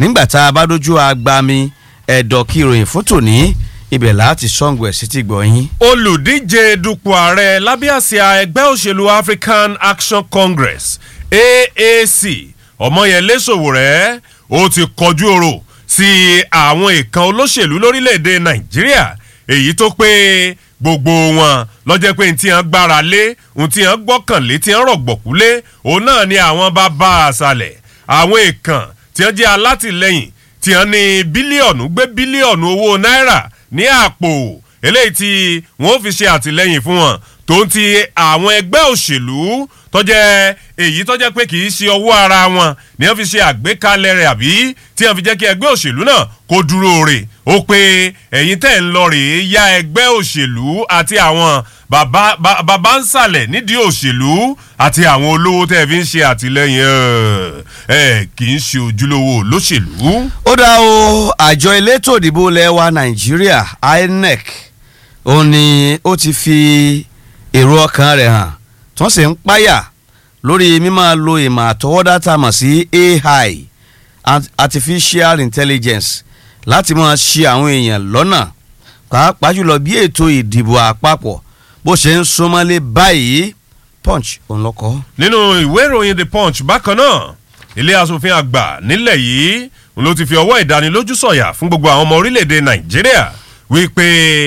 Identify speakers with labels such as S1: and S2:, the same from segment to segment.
S1: nígbà tá a bá dojú agbami ẹ̀dọ̀ kí ìròyìn fún tòní ibẹ̀ láti sọ́ngbọ̀ ẹ̀ sí ti gbọ̀ yín.
S2: olùdíje dupò ààrẹ lábẹ́ àsíá ẹgbẹ́ òṣèlú african action congress aac ọmọyẹlé sowore ó ti kọjú ọ̀rọ̀ sí àwọn ìkan olóṣèlú lórílẹ̀‐èdè nàìjíríà èyí tó pé gbogbo wọn lọ́jọ́ pé tí wọ́n gbára lé ohun tí wọ́n gbọ́kànlé tí wọ́n rọ̀gbọ̀kú lé òun náà ni àwọn bá bá a sàlẹ̀ àwọn ìkan tí wọ́n jẹ́ alátìlẹyìn tí wọ́n ní bílíọ̀nù gbé bílíọ̀nù owó náírà ní àpò eléyìí tí wọ́n fi ṣe àtìlẹyìn fún wọn tó ń ti àwọn ẹgbẹ́ òṣèlú tọ́jẹ́ èyí tọ́jẹ́ pé kì í ṣe ọwọ́ ara wọn ni wọ́n fi ṣe àgbékalẹ̀ rẹ̀ àbí tí wọ́n fi jẹ́ kí ẹgbẹ́ òṣèlú náà kó dúró rè ó pé ẹ̀yin tẹ̀ ń lọ rèé ya ẹgbẹ́ òṣèlú àti àwọn bàbá ń sàlẹ̀ nídìí òṣèlú àti àwọn olówó tẹ̀ fi ń ṣe àtìlẹyìn ẹ̀ kì í ṣe ojúlówó olóṣèlú.
S1: ó dá o àjọ elétò ìdìbò lẹ́wà nàìjíríà inec ó ní ó ti fi èrò ọkàn rẹ̀ hàn tí wọ́n sì ń páyà lórí mímọ́ lo ìmọ̀ àtọwọ́dá tá a mọ̀ sí ai artificial intelligence láti máa ṣe àwọn èèyàn lọ́nà pàápàá jùlọ bí ètò ìdìbò àpapọ̀ bó ṣe ń súnmọ́lé báyìí punch òun lọ́kọ́.
S2: nínú ìwé ìròyìn the punch bákan náà ilé asòfin àgbà nílẹ̀ yìí ló ti fi ọwọ́ ìdánilójú sọ̀yà fún gbogbo àwọn ọmọ orílẹ̀-èdè nàìjíríà wípé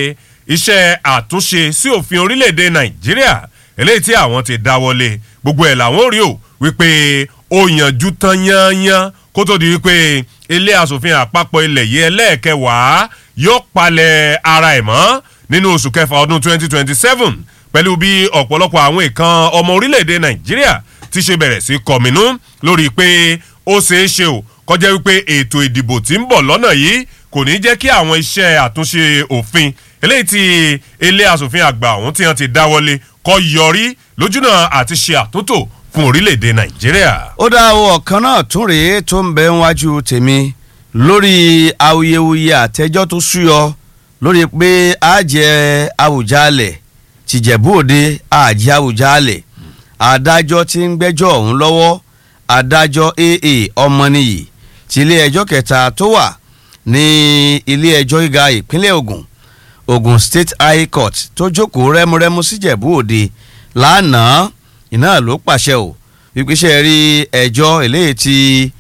S2: iṣẹ́ àtúnṣe sí òfin orílẹ̀-èdè nàìjíríà eléyìí tí àwọn ti dáwọ́lé gbogbo ẹ̀ làwọn rí o wípé ó yànjú tán yányán kó tó di wípé ilé asòfin àpapọ̀ ilẹ̀ yìí ẹlẹ́ẹ̀kẹwàá yóò palẹ̀ ara ẹ̀ mọ́ nínú oṣù kẹfà ọdún 2027 pẹ̀lú bí ọ̀pọ̀lọpọ̀ àwọn ìkan ọmọ orílẹ̀-èdè nàìjíríà ti ṣe bẹ̀rẹ̀ sí kọ̀mínú lórí pé ó ṣeé ṣe o kọjá wípé ètò ìdìbò tí ń bọ̀ lọ́nà yìí kò ní jẹ́ kí àwọn iṣẹ́ àtúnṣe òfin eléyìí tí ilé asòfin àgbà ọ̀hún tí wọ́n ti dáwọ́lé kọ́ yọrí lójúnà àti ṣe àtúntò fún orílẹ̀-èdè nàìjíríà.
S1: ó dá o ọ̀kan náà tún rèé tó ń bẹ níwájú tèmi lórí awuyewuye àtẹjọ́ tó súyọ lórí pé àjẹ àwùjalẹ̀ tìjẹ̀bú òde àjẹ àwùjalẹ̀ adájọ́ tí ń gbẹ́jọ́ ọ̀hún lọ́wọ́ adájọ́ aa ọmọnìyí ti ilé ẹjọ́ kẹta tó wà ní ilé ẹjọ́ gíga ìpínlẹ̀ ogun ogun state high court tó jókòó rẹ́múrẹ́mú síjẹ̀bú òde lánàá iná ló pàṣẹ o wípéṣẹ́ rí ẹjọ́ eléyìí ti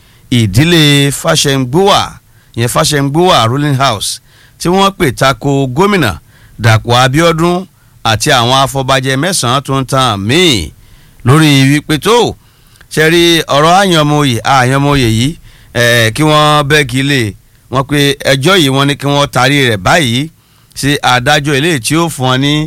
S1: ìdílé fàṣẹǹgbówà yẹn fàṣẹǹgbówà ruling house tí wọ́n pè tako gómìnà dàpọ̀ abiodun àti àwọn afọbajẹ mẹ́sàn-án tó ń tan míì lórí wípé tó ṣe rí ọ̀rọ̀ àyànmọ́yè àyànmọ́yè yìí kí wọ́n bẹ́ẹ̀kì lè wọ́n pe ẹjọ́ yìí wọ́n ní kí wọ́n tarí rẹ̀ báyìí sí adájọ́ eléyìí tí ó fún ọ ní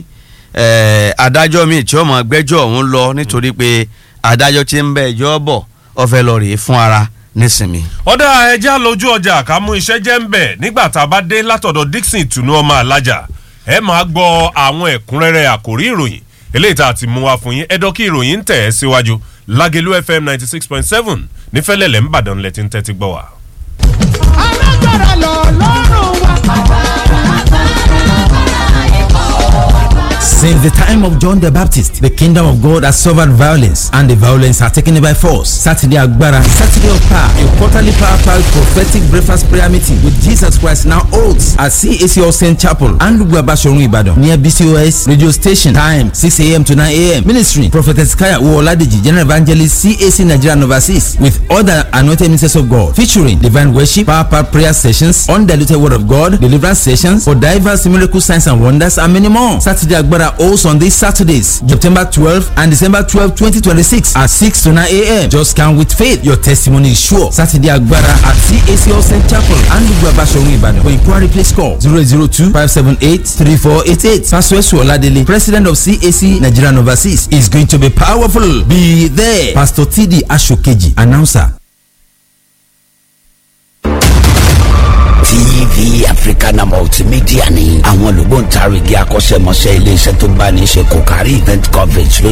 S1: adájọ́ míì tí ó mọ̀ gbẹ́jọ́ ọ̀hún lọ nítorí pé adájọ́ tí ń bẹ ẹjọ́ bọ̀ ọ fẹ́ lọ rèé fún ara nísìnyí.
S2: ọ̀dà ẹja lójú ọjà ká mú iṣẹ́ jẹ́ ń bẹ̀ nígbà tá a bá dé látọ̀dọ̀ dixon ìtùnú ọmọ alájà ẹ máa gbọ́ àwọn ẹ̀kúnrẹ́rẹ́ àkórí ìròyìn eléyìí tá a ti mú wa fún yín ẹ̀dọ́ kí ìròyìn ń tẹ̀ ẹ́ síwájú lágẹ̀lú fm ninety six point seven nífẹ̀lẹ́lẹ̀ ńbàdàn lẹ́tí ń tẹ́tí gbọ́ wa.
S3: alágbára lọ lọ́rùn wa.
S4: Since the time of John the Baptist, the kingdom of God has suffered violence, and the violence are taken by force. Saturday Agbara, Saturday of Power, a quarterly power prophetic breakfast prayer meeting with Jesus Christ now holds at CAC All Saint Chapel and Lugabashorun Ibadan near BCOS radio station. Time 6 a.m. to 9 a.m. Ministry Prophetess Kaya Uoladeji, General Evangelist CAC Nigeria and overseas with other anointed ministers of God featuring divine worship, power pack prayer sessions, undiluted word of God, deliverance sessions for diverse miracle signs and wonders, and many more. Saturday Agbara holds on these Saturdays, September 12 and December 12, 2026 at 6 to 9 a.m. Just come with faith. Your testimony is sure. Saturday Agbara at CAC All Saint Chapel and Lugabashorun Ibadan. For inquiry, please call 002 578 3488. Pastor Esu Oladele, President of CAC Nigeria and Overseas, is going to be powerful. Be there. Pastor TD Ashokeji, announcer.
S5: tv africana multimedia ni àwọn olùgbòǹtarìgì akọ́ṣẹ́mọṣẹ́ iléeṣẹ́ tó bá ní í ṣe kò kárí event coverage ló